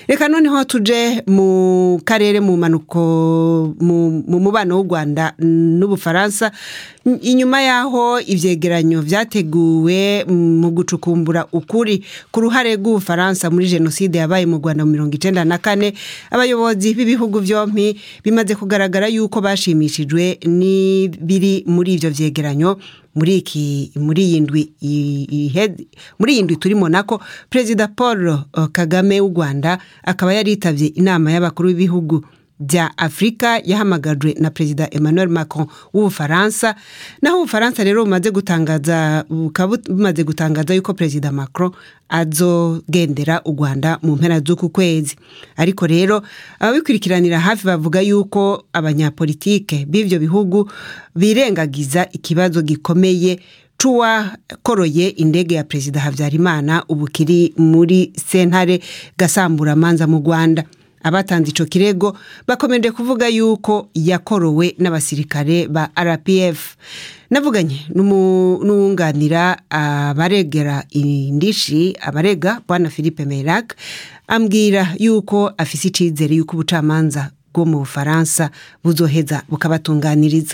reka noneho tuje mu karere mu manuko mu mubano w'u rwanda n'ubufaransa inyuma y'aho ibyegeranyo byateguwe mu gucukumbura ukuri ku ruhare rw'ubufaransa muri jenoside yabaye mu rwanda mu mirongo icyenda na kane abayobozi b'ibihugu byombi bimaze kugaragara yuko bashimishijwe n'ibiri muri ibyo byegeranyo muri iki muri iyi ndwi muri iyi ndwi turimo nako perezida paul kagame w'u rwanda akaba yaritabye inama y'abakuru b'ibihugu bya afurika yahamagajwe na perezida emmanuel macron w'ubufaransa naho ubufaransa rero bumaze gutangaza bukaba bumaze gutangaza yuko perezida macron azogendera u rwanda mu mpera z'uku kwezi ariko rero ababikurikiranira hafi bavuga yuko abanyapolitike b'ibyo bihugu birengagiza ikibazo gikomeye c'uwakoroye indege ya perezida habyarimana ubu kiri muri sentare gasamburamanza mu rwanda abatanze icyo kirego bakomeje kuvuga yuko yakorowe n'abasirikare ba rpf navuganye n'uwunganira abaregera indishi abarega bwana philippe merac ambwira yuko afise icyizere yuko ubucamanza bwo mu bufaransa buzoheza bukabatunganiriza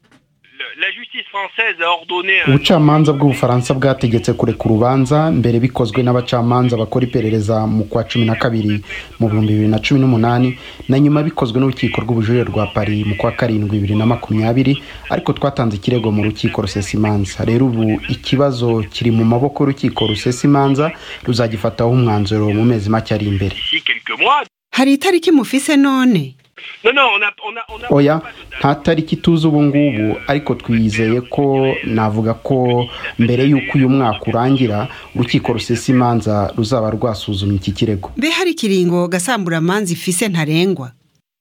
ubucamanza bw'ubufaransa bwategetse kureka urubanza mbere bikozwe n'abacamanza bakora iperereza mu kwa cumi na kabiri mu bihumbi bibiri na cumi n'umunani na nyuma bikozwe n'urukiko rw'ubujurire rwa paris mu kwa karindwi bibiri na makumyabiri ariko twatanze ikirego mu rukiko rusesa imanza rero ubu ikibazo kiri mu maboko y'urukiko rusesa imanza ruzagifataho umwanzuro mu mezi make ari imbere hari itariki mufise none oya nta tariki tuzi ubu ngubu ariko twizeye ko navuga ko mbere y'uko uyu mwaka urangira urukiko rusesa imanza ruzaba rwasuzumye iki kirego mbe hari ikiringo gasamburamanza ifise ntarengwa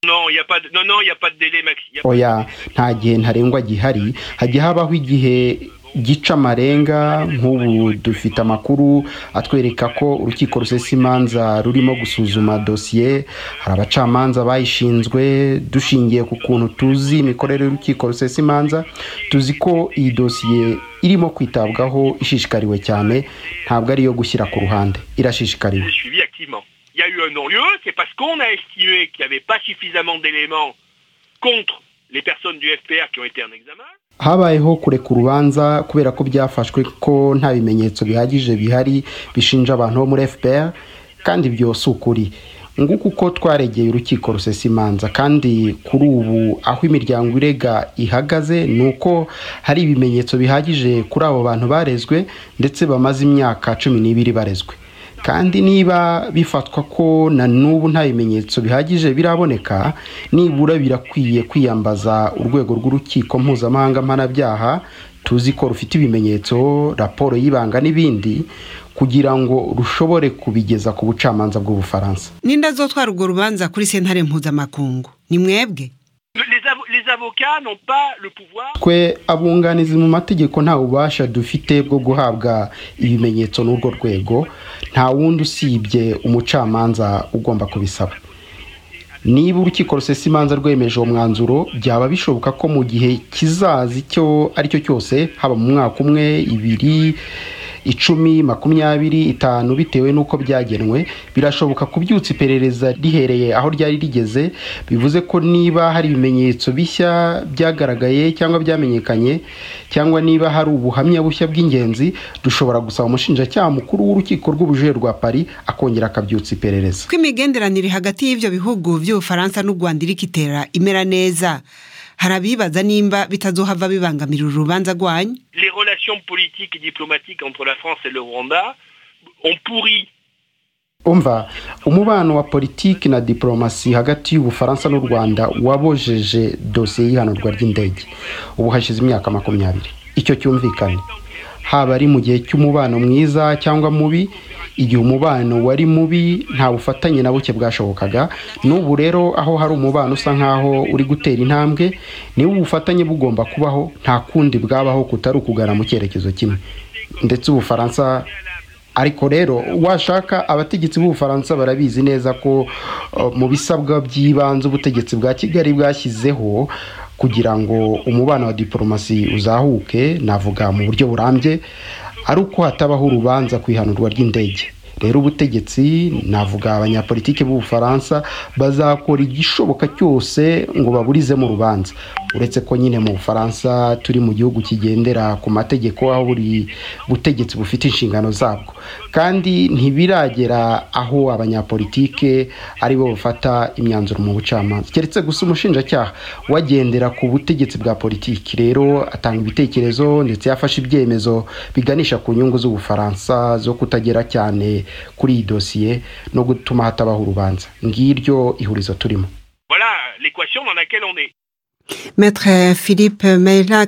oya nta gihe ntarengwa gihari hajya habaho igihe gica amarenga nk'ubu dufite amakuru atwereka ko urukiko rusesa imanza rurimo gusuzuma dosiye hari abacamanza bayishinzwe dushingiye ku kuntu tuzi imikorere y'urukiko rusesa imanza tuzi ko iyi dosiye irimo kwitabwaho ishishikariwe cyane ntabwo ari iyo gushyira ku ruhande irashishikariwe Il y a eu un non-lieu, c'est parce qu'on a estimé qu'il n'y avait pas suffisamment d'éléments contre les personnes du FPR qui ont été en examen. habayeho kureka urubanza kubera ko byafashwe ko nta bimenyetso bihagije bihari bishinja abantu bo muri fpr kandi ibyo si ukuri nguko uko twaregeye urukiko rusesa imanza kandi kuri ubu aho imiryango irega ihagaze ni uko hari ibimenyetso bihagije kuri abo bantu barezwe ndetse bamaze imyaka cumi n'ibiri barezwe kandi niba bifatwa ko na n'ubu nta bimenyetso bihagije biraboneka nibura birakwiye kwiyambaza urwego rw'urukiko mpuzamahanga mpanabyaha tuzi ko rufite ibimenyetso raporo y'ibanga n'ibindi kugira ngo rushobore kubigeza ku bucamanza bw'ubufaransa ninde azotwara urwo rubanza kuri sentare mpuzamakungu ni mwebwe twe abunganizi mu mategeko nta bubasha dufite bwo guhabwa ibimenyetso n'urwo rwego nta wundi usibye umucamanza ugomba kubisaba niba urukiko rusesa imanza rwemeje uwo mwanzuro byaba bishoboka ko mu gihe kizaza icyo ari cyo cyose haba mu mwaka umwe ibiri icumi makumyabiri itanu bitewe n'uko byagenwe birashoboka kubyutsa iperereza rihereye aho ryari rigeze bivuze ko niba hari ibimenyetso bishya byagaragaye cyangwa byamenyekanye cyangwa niba hari ubuhamya bushya bw'ingenzi dushobora gusaba umushinjacyaha mukuru w'urukiko rw'ubujurire rwa paris akongera akabyutsa iperereza ko imigenderanire hagati y'ibyo bihugu by'ubufaransa n'u rwanda iri kitera imera neza hari abibaza nimba bitazohava bibangamira urubanza rwanyu les relations politiques et diplomatiques entre la France et le Rwanda ont pourri umva umubano wa politiki na diplomasi hagati y'ubufaransa n'u rwanda wabojeje dosiye y'ihanurwa ry'indege ubu hashize imyaka makumyabiri icyo cyumvikane haba ari mu gihe cy'umubano mwiza cyangwa mubi igihe umubano wari mubi nta bufatanye na buke bwashobokaga n'ubu rero aho hari umubano usa nk'aho uri gutera intambwe niba ubufatanye bugomba kubaho nta kundi bwabaho kutari ukugana mu cyerekezo kimwe ndetse ubufaransa ariko rero washaka abategetsi b'ubufaransa barabizi neza ko mu bisabwa by'ibanze ubutegetsi bwa kigali bwashyizeho kugira ngo umubano wa diporomasi uzahuke navuga mu buryo burambye ari uko hatabaho urubanza ku ihanurwa ry'indege rero ubutegetsi navuga abanyapolitiki b'ubufaransa bazakora igishoboka cyose ngo baburizemo urubanza uretse ko nyine mu bufaransa turi mu gihugu kigendera ku mategeko aho buri butegetsi bufite inshingano zabwo kandi ntibiragera aho abanyapolitike aribo bafata imyanzuro mu bucamanza keretse gusa umushinjacyaha wagendera ku butegetsi bwa politiki rero atanga ibitekerezo ndetse yafashe ibyemezo biganisha ku nyungu z'ubufaransa zo kutagera cyane kuri iyi dosiye no gutuma hatabaho urubanza ngiryo ihurizo turimo Voilà l'équation dans laquelle on est. Maître Philippe Meylac